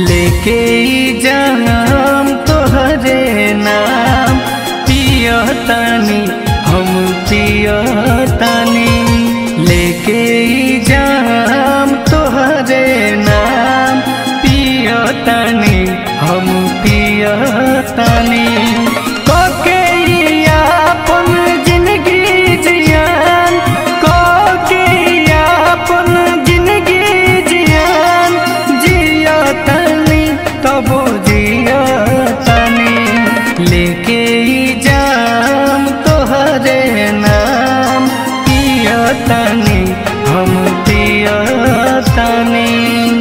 लेके जाम तोहरे नाम पियतानी हम पियतानी लेके जाम तोहरे नाम पियतानी हम पियतानी कोके अपन जिंदगी जियान कोके अपन जिंदगी जियान जियतानी तब जियतानी लेके जाम तोहरे नाम पियतानी हम पियतानी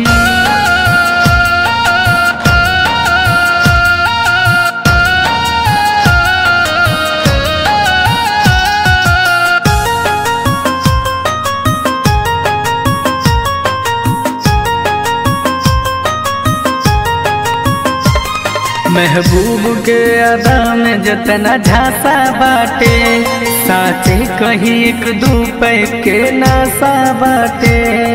महबूब के अदा में जतना झांसा बाटे साचे कहीं एक दू पै के नासा बाटे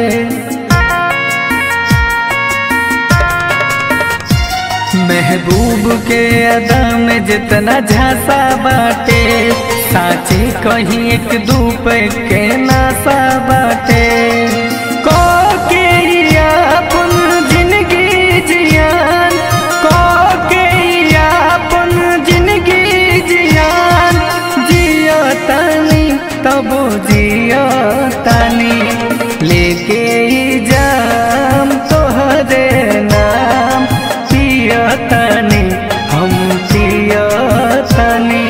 महबूब के अदा में जितना झांसा बाटे साचे कहीं एक दू पै के नासा बाटे को के अपन जिंदगी जियान को के अपन जिंदगी जियान जियतानी तब जियतानी लेके जाम तोहरे नाम पियतानी हम पियतानी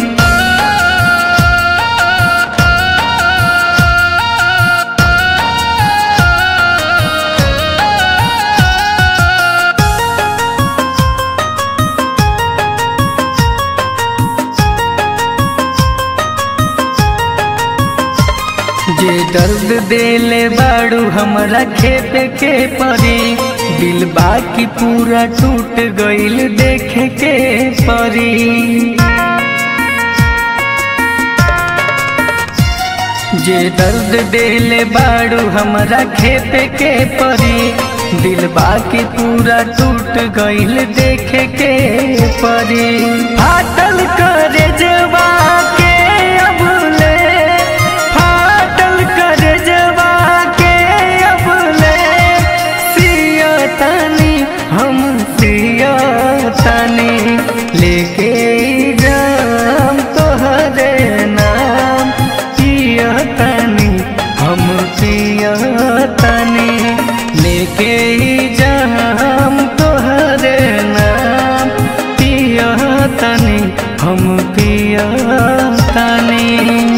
जे दर्द देले बाड़ू हमरा खेपे के परी दिल बाकी पूरा टूट गइल देखे के परी जे दर्द देले बाड़ू हमरा खेपे के परी दिल बाकी पूरा टूट गइल देखे के परी फाटल करे जवा के अब ले फाटल करे जवा के अब ले सियतानी हम सियतानी लेके जाम तोहरे नाम पियतानी हम पियतानी लेके जाम तोहरे नाम पियतानी हम पियतानी